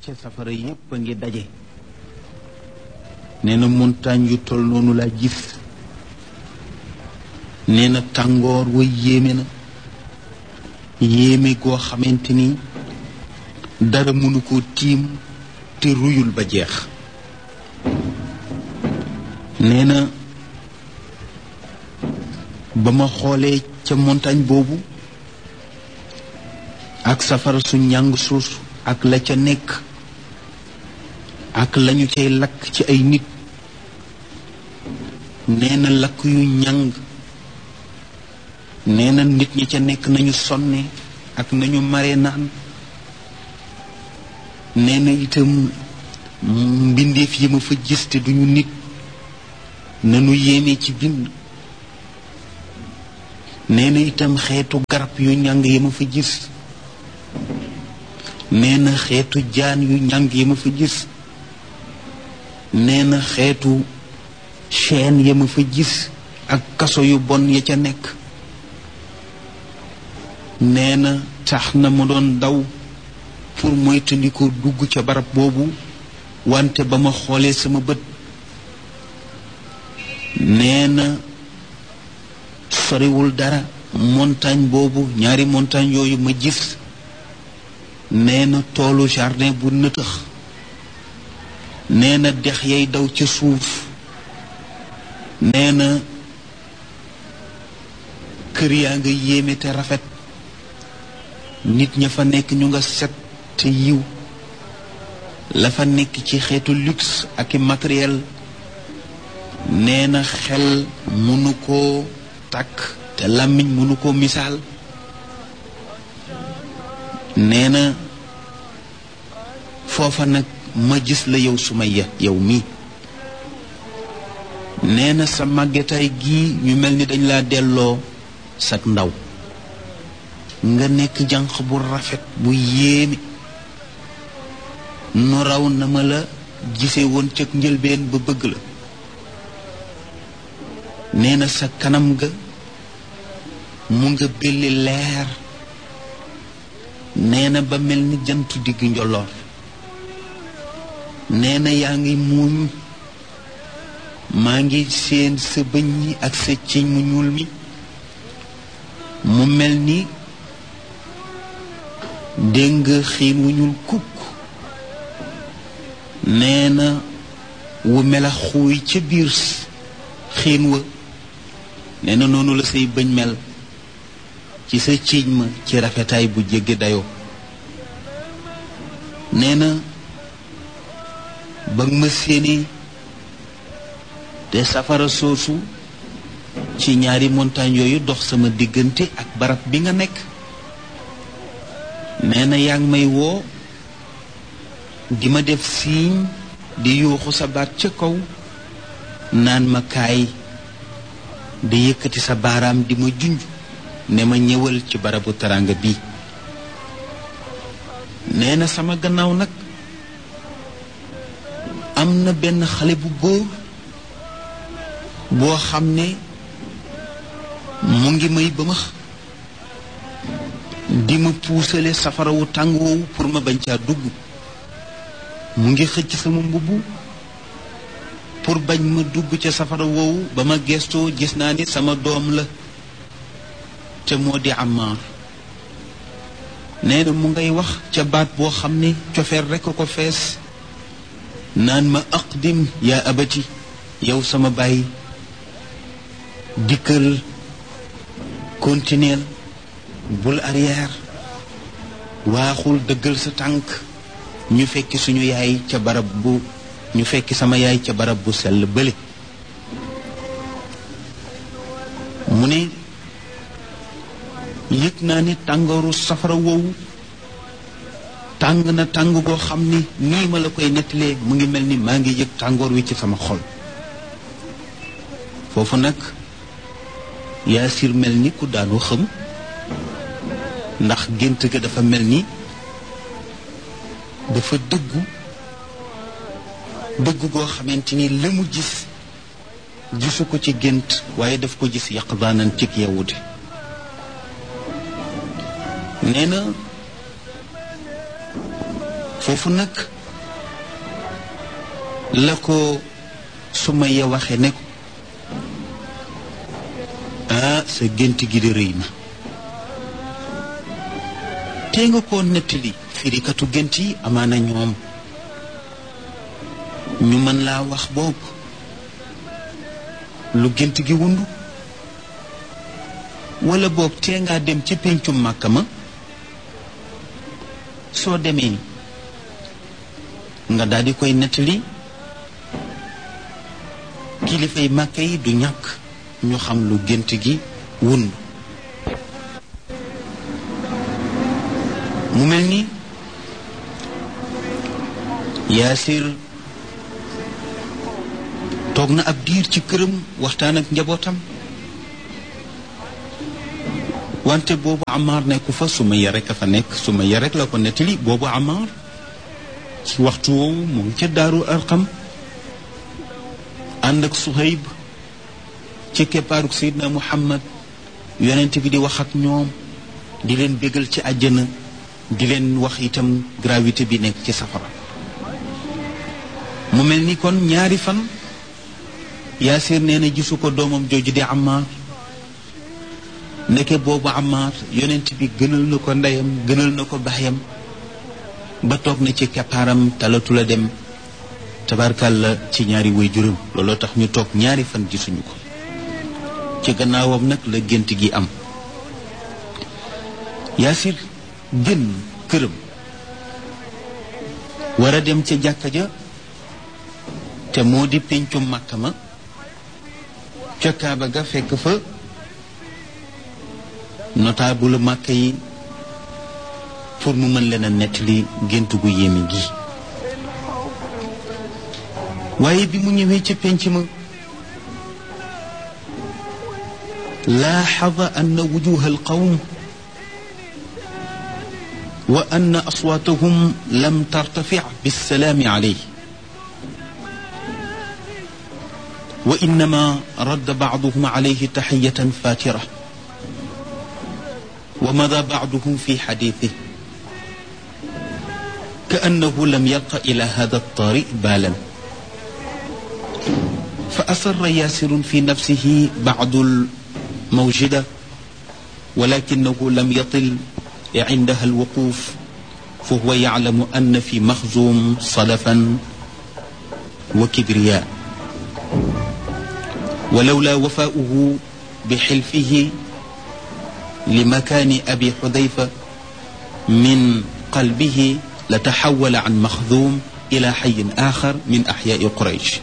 ca safara yépp a ngi daje nee na montagne yu tol noonu laa gis nee na tàngoor wa yéeme na yéeme goo xamante ni dara mënu ko tiim te ruyul ba jeex nee na ba ma xoolee ca montagne boobu ak safara su njàng suus ak la ca nekk ak lañu cay lakk ci ay nit nee na lakk yu njàng nee na nit ñi ca nekk nañu sonne ak nañu mare naan nee na itam mbindeef yi ma fa gis te duñu nit nanu yéeme ci bind nee na itam xeetu garab yu njàng yi ma fa gis nee na xeetu jaan yu njàng yi ma fa gis nee na xeetu chaîne ya ma fa gis ak kaso yu bon ya ca nekk nee na tax na ma doon daw pour moytandiku dugg ca barab boobu wante ba ma xoolee sama bët nee na soriwul dara montagne boobu ñaari montagne yooyu ma gis nee na toolu jardin bu nëtëx nee na dex yay daw ca suuf nee na kër yaa nga yéeme te rafet nit ña fa nekk ñu nga set te yiw la fa nekk ci xeetu luxe ak i matériel nee na xel mënu koo takk te làmmiñ mënu koo misaal nee na foofa nag ma gis la yow Sumayya yow mii nee na sa màggetaay gii ñu mel ni dañ laa delloo sak ndaw nga nekk jànq bu rafet bu yéeme nu raw na ma la gise woon cëg njëlbeen ba bëgg la nee na sa kanam ga mu nga belli leer nee na ba mel ni jantu digg njolloor nee na yaa ngi muuñ maa ngi seen sa bëñ yi ak sa ciñ mu ñuul mi mu mel ni dégg nga xiin wu ñuul kukk nee na wu mela xuuy ca biir xiin wa nee na noonu la say bëñ mel ci sa ciiñ ma ci rafetaay bu jéggi dayoo nee na ba ma séenee te safara soosu ci ñaari montagne yooyu dox sama diggante ak barab bi nga nekk nee na yaa ngi may woo di ma def siiñ di yuuxu sa baat ca kaw naan ma kaay di yëkkati sa baaraam di ma junj ne ma ñëwal ci barabu taranga bii nee na sama gannaaw nag am na benn xale bu góor boo xam ne mu ngi may bëmax di ma puusale safara wu tàng woowu pour ma bañ caa dugg mu ngi xëcc sama mbubb pour bañ ma dugg ca safara woowu ba ma gestoo gis naa ni sama doom la te moo di Ammaar nee na mu ngay wax ca baat boo xam ne cofeer rekk ko fees naan ma aqdim yaa abati yow sama baay dikkal continuel bul arrière waaxul dëggal sa tànk ñu fekki suñu yaay ca barab bu ñu fekki sama yaay ca barab bu sell bële mu ne yëg naa ne tàngooru safara woowu tàng na tàng goo xam ni nii ma la koy nettalee mu ngi mel ni maa ngi yëg tàngoor wi ci sama xol foofu nag yaasir mel ni ku daanu xëm ndax gént ga dafa mel ni dafa dëggu dëggu goo xamante ni la mu gis gisu ko ci gént waaye daf ko gis yaqdaanan cig yewute nee na foofu nag la ko Sumayya waxe ne ko ah sa gént gi di rëy na tee nga koo nettali firikatu gént yi amaana ñoom ñu mën laa wax boobu lu gént gi wundu wala boog tee ngaa dem ca péncum màkka ma soo demee nga daal di koy nettali kilifay màkka yi du ñàkk ñu xam lu gént gi wund mu mel ni yaasir toog na ab diir ci këram waxtaan ak njabootam wante boobu Amar nekku fa Sumayya rek a fa nekk Sumayya rek la ko nettali boobu Amar ci waxtu woowu mu ngi ca daaru Arqam ànd ak Suhayb ci keppaaruk Seydina Muhammad yonent bi di wax ak ñoom di leen bégal ci àjjana di leen wax itam gravité bi nekk ci safara mu mel ni kon ñaari fan Yaasir nee na gisu ko doomam jooju di Amar ndeke boobu Amar yonent bi gënal na ko ndeyam gënal na ko baxyam ba toog na ci keppaaram talatu la dem tabarkàlla ci ñaari way juróom looloo tax ñu toog ñaari fan gisuñu ko ci gannaawam nag la gént gi am Yaasir génn këram war a dem ca jàkka ja te moo di péncum màkka ma ca kaaba ga fekk fa notable màkka yi pour mu mën leen a nettali gént gu yéeme gi waaye bi mu ñëwee ca pénc ma laaxada anna wujuha alqawm wa anna aswaatahum lam tartafic bilsalaami alayh wa innama radda bacduhum alayhi taxiyatan faatira wa mada bacduhum fi xadiitih كأنه لم يلق إلى هذا الطريق بالا فأصر ياسر في نفسه بعض الموجدة ولكنه لم يطل عندها الوقوف فهو يعلم أن في مخزوم صلفا وكبرياء ولولا وفاؤه بحلفه لمكان أبي حذيفة من قلبه لتحول عن مخذوم إلى حي آخر من أحياء قريش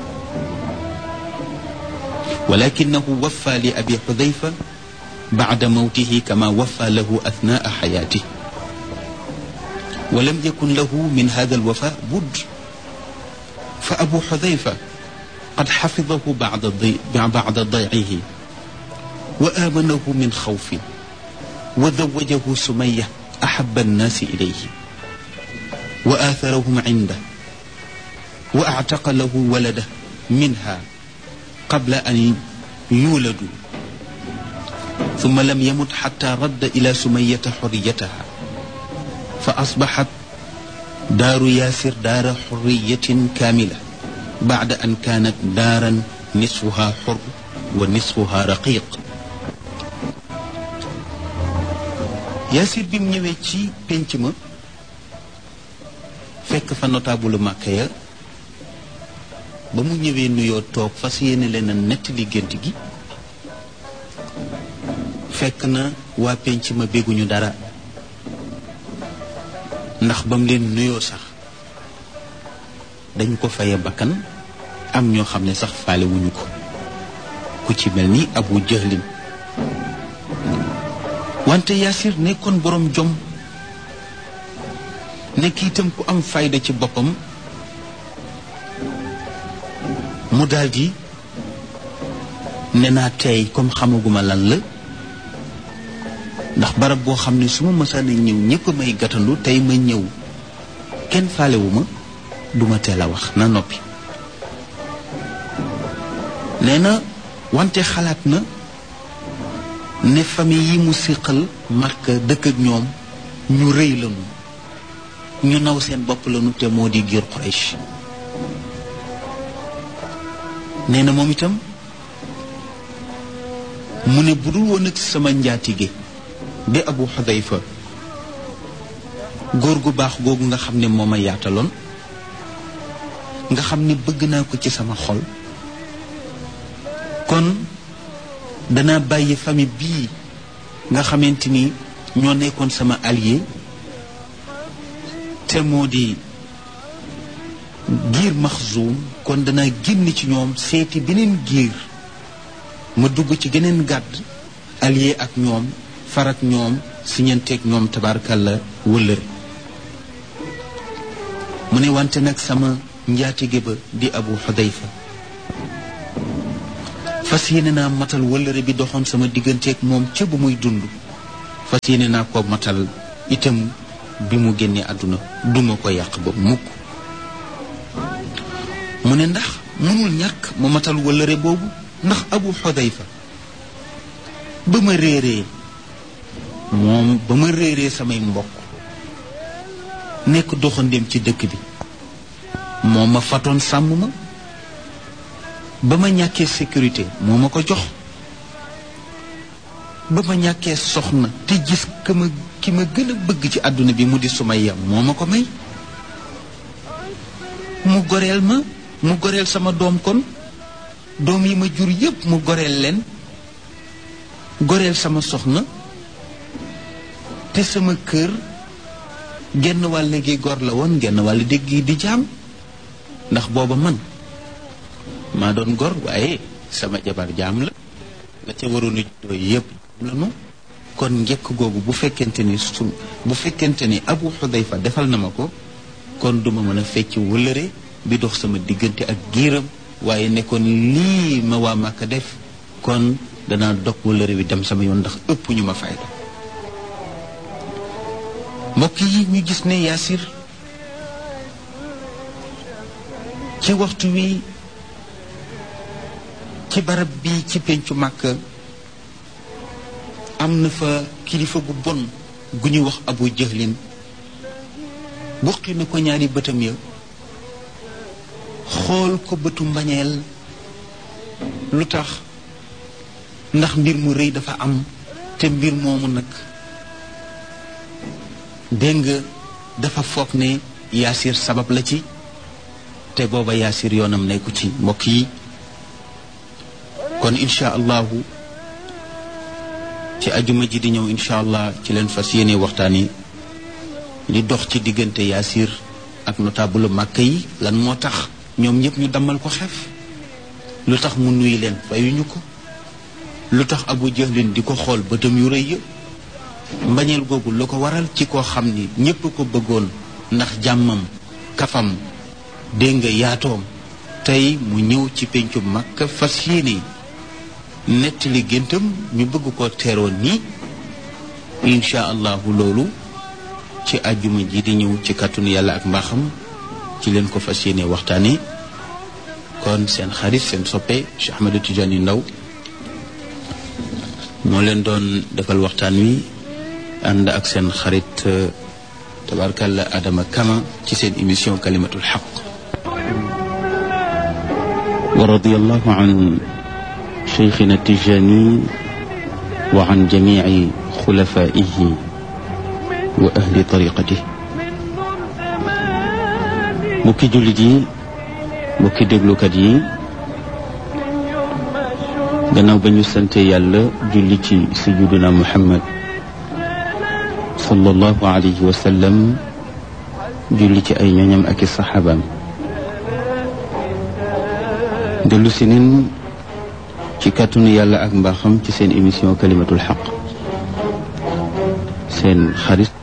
ولكنه وفى لأبي حذيفة بعد موته كما وفى له أثناء حياته ولم يكن له من هذا الوفاء بد فأبو حذيفة قد حفظه بعد ضي... بعد ضيعه وآمنه من خوف وزوجه سمية أحب الناس إليه وآثرهم عنده وأعتق له ولده منها قبل أن يولدوا ثم لم يمت حتى رد إلى سمية حريتها فأصبحت دار ياسر دار حرية كاملة بعد أن كانت دارا نصفها حر ونصفها رقيق ياسر بم ñëwé ci penc ma fekk fa notable màkka ya ba mu ñëwee nuyoo toog fas yéene leen a nettali gént gi fekk na waa penc ma bégguñu dara ndax ba mu leen nuyoo sax dañ ko faye bakkan am ñoo xam ne sax faale wuñu ko ku ci mel ni abu jëhlin wante yaasir nekkoon boroom jom nekk itam ku am fayda ci boppam mu daldi ne naa tey comme xamaguma lan la ndax barab boo xam ne su ma mësaana ñëw ñépp may gatandu tey ma ñëw kenn faalewuma duma teel a wax na noppi nee na wante xalaat na ne famille yi mu siqal Makka dëkk ak ñoom ñu rëy lañu ñu naw seen bopp lañu te moo di giir Quraysh nee na moom itam mu ne bu dul woon ak sama njaatige di abu xudayfa góor gu baax googu nga xam ne moo ma yaataloon nga xam ne bëgg naa ko ci sama xol kon danaa bàyyi famille bii nga xamante ni ñoo nekkoon sama allié te moo di giir maxzuum kon danaa génn ci ñoom seeti beneen giir ma dugg ci geneen gàdd allié ak ñoom farak ñoom siñanteeg ñoom tabaarkalla wëllëre mu ne wante nag sama njaatige ba di abu xudayfa fas yéene naa matal wëllëre bi doxoon sama digganteeg moom ca bu muy dund fas yéene naa ko matal itam bi mu génnee àdduna duma ko yàq ba mukk mu ne ndax mënul ñàkk ma matal wëllëre boobu ndax abu xudayfa ba ma réeree moom ba ma réeree samay mbokk nekk doxandéem ci dëkk bi moo ma fatoon sàmm ma ba ma ñàkkee sécurité moo ma ko jox ba ma ñàkkee soxna te gis ka ma ki ma gën a bëgg ci àdduna bi mu di Sumayya moo ma ko may mu goreel ma mu goreel sama doom kon doom yi ma jur yépp mu goreel leen goreel sama soxna te sama kër genn wàll gi gor la woon genn wàll dégg gi di jaam ndax booba man maa doon gor waaye sama jabar jaam la la ca waroon a juddoo yépp la nu kon njëkk googu bu fekkente ni su bu fekkente ni abu xudayfa defal na ma ko kon duma mën a fecc wëllëre bi dox sama diggante ak giiram waaye nekkoon lii ma waa Màkka def kon danaa dog wëllëre bi dem sama yoon ndax ëpp ñu ma fayda mbokk yi ñu gis ne yaasir ci waxtu wi ci barab bi ci pencu màkk am na fa kilifa gu bon gu ñuy wax abu jëhlin buqi na ko ñaari bëtam ya xool ko bëtu mbañeel lu tax ndax mbir mu rëy dafa am te mbir moomu nag dégg nga dafa foog ne yaasir sabab la ci te booba yaasir yoonam nekku ci mbokk yi kon incha allahu ci ajuma ji di ñëw incha allah ci leen fas yéene waxtaan yi li dox ci diggante yaasir ak notable màkk yi lan moo tax ñoom ñëpp ñu dammal ko xef lu tax mu nuy leen fayuñu ko lu tax abu jahlin di ko xool bëtam yu rëy ya mbañeel googu lu ko waral ci koo xam ni ñépp ko bëggoon ndax jàmmam kafam dégg nga yaatoom tey mu ñëw ci pencu Makka fas yéene nettali géntam ñu bëgg ko teeroon nii incha allahu loolu ci àjjuma ji di ñëw ci kàttanu yàlla ak mbaaxam ci leen ko fas yéene waxtaane kon seen xarit seen soppe Cheikh Ahmadou Tidiane Ndaw moo leen doon defal waxtaan wi ànd ak seen xarit tabarkalla Adama Kama ci seen émission kalimatul xaq wa radiyallahu an cheikhina Tijani wa an jamici xulafaihi wa ahli tariqatihi mbokki jullit yi mbokki déglukat yi gannaaw ba ñu sante yàlla julli ci sayyiduna Muhammad sallallahu alayhi wa sallam julli ci ay ñoñam ak i saxaabaam dellu si nen ci kàttanu yàlla ak mbaaxam ci seen émission kalimatul xaq seen xarit